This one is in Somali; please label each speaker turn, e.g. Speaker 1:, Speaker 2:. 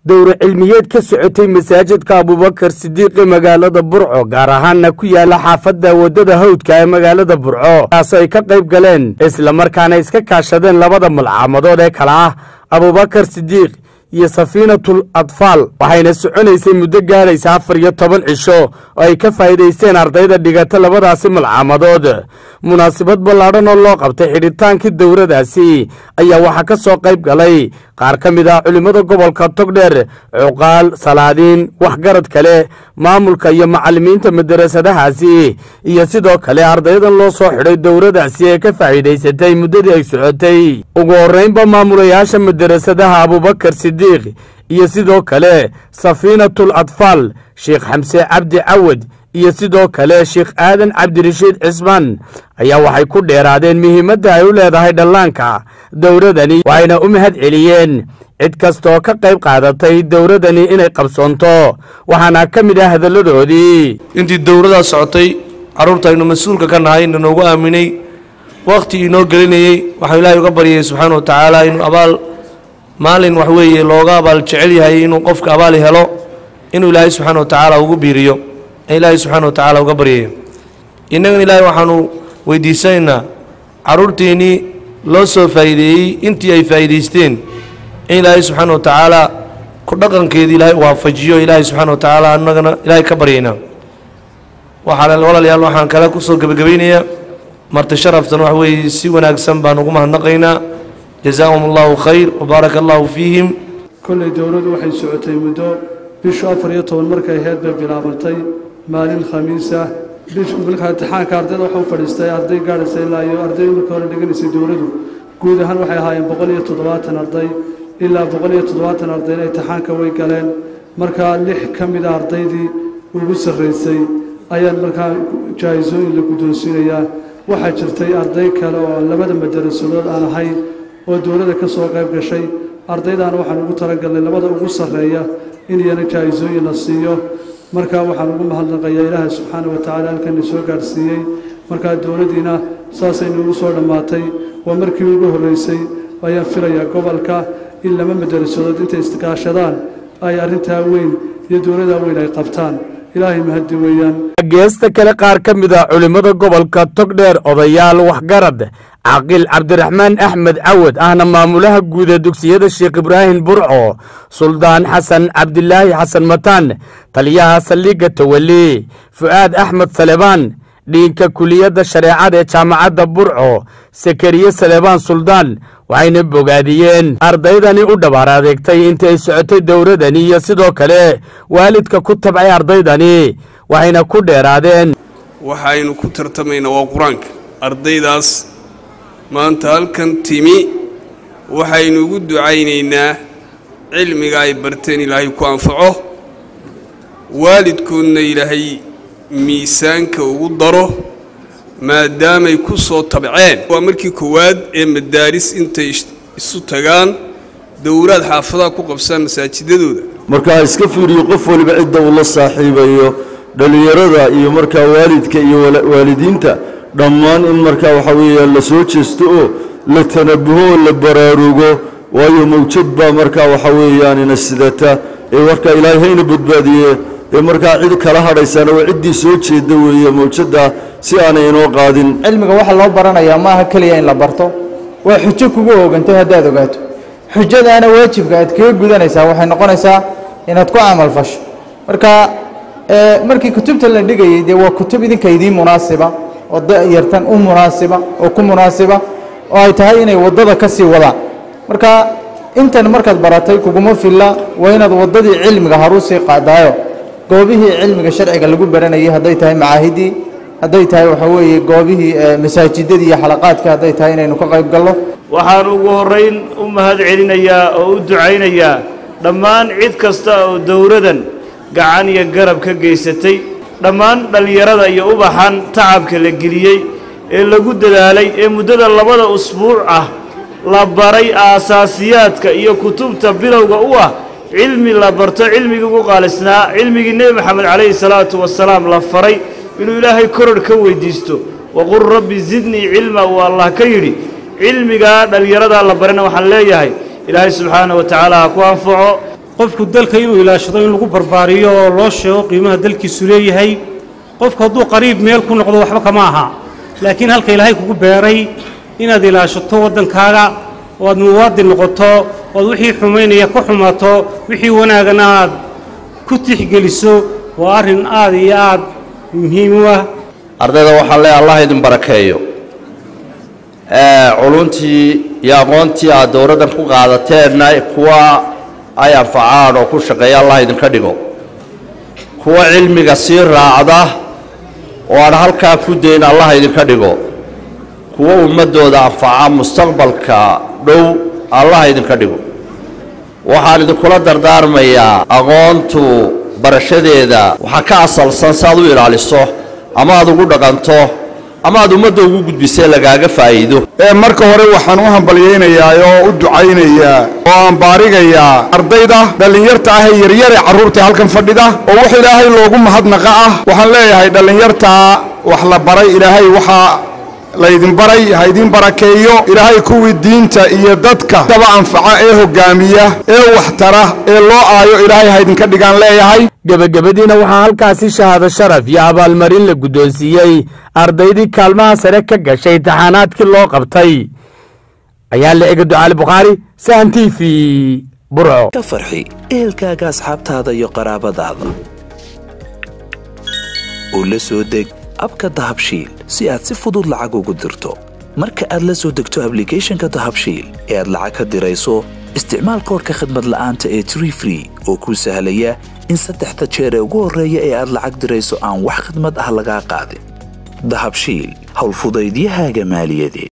Speaker 1: dowro cilmiyeed ka socotay masaajidka abubakar sidiiqi magaalada burco gaar ahaanna ku yaala xaafadda waddada hawdka ee magaalada burco kaasoo ay ka qayb galeen islamarkaana iska kaashadeen labada malcaamadood ee kale ah abubakar sidiiq iyo safiinatul adfaal waxayna soconaysay muddo gaadhaysa afar iyo toban cisho oo ay ka faa'iidaysteen ardayda dhigata labadaasi malcaamadood munaasabad ballaadhan oo loo qabtay xidhitaankii dowradaasi ayaa waxaa ka soo qayb galay qaar ka mid ah culimmada gobolka togdheer cuqaal salaadiin waxgarad kale maamulka iyo macallimiinta madarasadahaasi iyo sidoo kale ardaydan loo soo xidhay dowradaasi ee ka faa'iidaysatay muddadii ay socotay ugu horraynba maamulayaasha madarasadaha abubakar sidiiq iyo sidoo kale safiinatul adfaal sheekh xamse cabdi cawad iyo sidoo kale sheekh aadan cabdirashiid cismaan ayaa waxay ku dheeraadeen muhiimadda ay u leedahay dhallaanka dowradani waxayna u mahad celiyeen cid kastaoo ka qayb qaadatay dowradani inay qabsoonto waxaana ka mid ah hadalladoodii
Speaker 2: intii dowladaa socotay carruurta aynu mas-uulka ka nahay inanoogu aaminay wakhti inoo gelinayey waxaan ilaahay uga baryayay subxaana wa tacaala inuu abaal maalin wax weeye looga abaal jecel yahay inuu qofka abaali helo inuu ilaahay subxaana wa tacaala ugu biiriyo ee ilaahay subxaana wa tacaala uga baryayo innagana ilaahay waxaanu weydiisanaynaa carruurteennii loo soo faa'iideeyey intii ay faa'iidaysteen in ilaahay subxaana wa tacaala ku dhaqankeedii ilaahay waafajiyo ilaahay subxaana wa tacaala annagana ilaahay ka baryaynaa waxaa walaalayaal waxaan kale ku soo gebagabaynayaa marti sharaftan wax weeye si wanaagsan baan ugu mahadnaqaynaa jazaahum allahu khayr wabaaraka allahu fiihim
Speaker 3: kollay dowladdu waxay socotay muddo bishu afar iyo toban markay ahayd bay bilaabantay maalin khamiis ah bishu markaa imtixaanka ardayda waxa u fadhiistay arday gaadhaysa ilaa iyo arday markii hore dhiganaysay dowladdu guud ahaan waxay ahaayeen boqol iyo toddobaatan arday ilaa boqol iyo toddobaatan ardayna imtixaanka way galeen markaa lix ka mid a ardaydii ugu sarraysay ayaan markaa jaa-isooyin la guddoonsiinayaa waxaa jirtay arday kale oo labada madarasadood aan ahayn oo dowladda ka soo qayb gashay ardaydaana waxaan ugu talagalnay labada ugu sarreeya in iyana jaa-isooyin la siiyo markaa waxaan ugu mahadnaqayaa ilaaha subxaana wa tacaala halkana soo gaadhsiiyey markaa dowladdiina saasay noogu soo dhammaatay waa markii ugu horreysay ayaan filayaa gobolka in laba madarasadood intay istiqaashadaan ay arrintaa weyn iyo dowladdaa weyn ay qabtaan ilaahay mahadi weeyaan
Speaker 1: geesta kale qaar ka mid ah culimmada gobolka togdheer odayaal waxgarad caaqil cabdiraxmaan axmed cawad ahna maamulaha guud ee dugsiyada sheekh ibraahim burco suldaan xasan cabdilaahi xasan mataan taliyaha saldhigga tawali fu'aad axmed salebaan dhiinka kuliyadda shareecada ee jaamacadda burco sakariye salebaan suldaan waxayna bogaadiyeen ardaydani u dhabaar adeegtay intii ay socotay dowradani iyo sidoo kale waalidka ku tabcay ardaydani waxayna ku dheeraadeen
Speaker 4: waxaynu ku tartamaynaa waa qur-aanka ardaydaas maanta halkan timi waxaynu ugu ducaynaynaa cilmiga ay barteen ilaahay ku anfaco waalidkoodna ilaahay miisaanka ugu daro maadaamay ku soo tabceen waa markii koowaad ee madaaris intay isu tagaan dowlaad xaafadaha ku qabsaan masaajidadooda
Speaker 5: markaa iska fiiriyo qof waliba cidda uu la saaxiibayo dhallinyarada iyo markaa waalidka iyo waalidiinta dhammaan in markaa waxaa weeyaan la soo jeesto oo la tanabuho oo la baraarugo waayo mawjad baa markaa waxaa weeyaan ina sidata ee markaa ilaahay hayna badbaadiye ee markaa cid kala hadhaysana waa ciddii soo jeeda weeye mawjadda si aanay inoo qaadin
Speaker 6: cilmiga waxa loo baranayaa maaha keliya in la barto waa xujo kugu oogantay haddaad ogaato xujadaana waajibka aad kaga gudanaysaa waxay noqonaysaa inaad ku camal fasho marka markii kutubta la dhigayay dee waa kutub idinka idiin munaasiba oo dayartan u munaasiba oo ku munaasiba oo ay tahay inay waddada ka sii wadaan marka intan markaad baratay kuguma filla waa inaad waddadii cilmiga haruu sii qaadaayo goobihii cilmiga sharciga lagu baranayay hadday tahay macaahidii hadday tahay waxaa weeye goobihii masaajidadii iyo xalaqaadka hadday tahay inaynu ka qayb galno
Speaker 7: waxaan ugu horrayn u mahad celinayaa oo u ducaynayaa dhammaan cid kasta oo dowladan gacan iyo garab ka geysatay dhammaan dhallinyarada iyo ubaxan tacabka la geliyey ee lagu dadaalay ee muddada labada usbuuc ah la baray aasaasiyaadka iyo kutubta bilowga u ah cilmi la barto cilmigii ugu qaalisnaa cilmigii nebi moxamed calayhi salaatu wasalaam la faray inuu ilaahay kororh ka weydiisto waqul rabbi zidnii cilma uu allah ka yidhi cilmigaa dhallinyaradaa la barana waxaan leeyahay ilaahay subxaana wa tacaala ha ku anfaco
Speaker 8: qofku dalka inuu ilaashado in lagu barbaariyo oo loo sheego qiimaha dalkiisu leeyahay qofku hadduu qariib meel ku noqdo waxba kama aha laakiin halka ilaahay kugu beeray inaad ilaashato waddankaaga oo aad muwaadin noqoto oad wixii xumaynaya ka xumaato wixii wanaagana aad ku tixgeliso waa arrin aad iyo aad muhiim u ah
Speaker 9: ardayda waxaan leeyahay allah idin barakeeyo culuntii iyo aqoontii aad dowladdan ku qaadateenna kuwa ay anfacaan oo ku shaqeeya allah idinka dhigo kuwa cilmiga sii raacda oo aan halkaa ku dayn allah idinka dhigo kuwa ummaddooda anfaca mustaqbalka dhow allah idinka dhigo waxaan idinkula dardaarmayaa aqoontu barashadeeda waxaa ka asalsan si aad u ilaaliso ama aad ugu dhaqanto ama aad ummadda ugu gudbisee lagaaga faa'iido
Speaker 10: marka hore waxaan u hambalyaynayaa oo u ducaynayaa oo aan baarigayaa ardayda dhallinyarta ah ee yaryare carruurta halkan fadhida oo wax ilaahay loogu mahadnaqa ah waxaan leeyahay dhallinyartaa wax la baray ilaahay waxaa laydin baray ha idin barakeeyo ilaahay kuwii diinta iyo dadka daba anfaca ee hoggaamiya ee waxtara ee loo aayo ilaahay ha idinka dhigaan leeyahay
Speaker 1: gebagabadiina waxaa halkaasi shahaado sharaf iyo abaalmarin la guddoonsiiyey ardaydii kaalmaha sare ka gashay taxaanaadkii loo qabtay ayaa la ega ducaali bukhaari sahan t v burco
Speaker 11: ka farxi ehelkaaga asxaabtaada iyo qaraabadaada oo la soo deg abka dahabshiil si aad si fudud lacag ugu dirto marka aad la soo degto ablicathonka dahabshiil ee aad lacag ka dirayso isticmaal koorka khadmad la'aanta ee tree free oo kuu sahlaya in saddexda jeer ee ugu horreeya ee aad lacag dirayso aan wax khidmad ah lagaa qaadin dahabshiil howlfudaydiyahaaga maaliyadeed